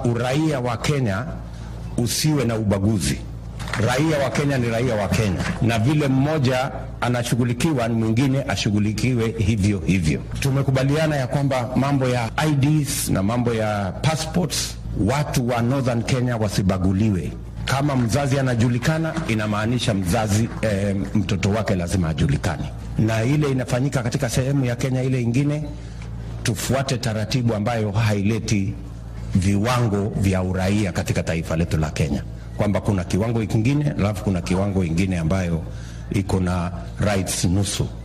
uraia wa Kenya usiwe na ubaguzi. Raia wa Kenya ni raia wa Kenya, na vile mmoja anashughulikiwa, mwingine ashughulikiwe hivyo hivyo. Tumekubaliana ya kwamba mambo ya IDs na mambo ya passports, watu wa Northern Kenya wasibaguliwe. Kama mzazi anajulikana, inamaanisha mzazi eh, mtoto wake lazima ajulikane, na ile inafanyika katika sehemu ya Kenya ile ingine, tufuate taratibu ambayo haileti viwango vya uraia katika taifa letu la Kenya, kwamba kuna kiwango kingine alafu kuna kiwango ingine ambayo iko na rights nusu.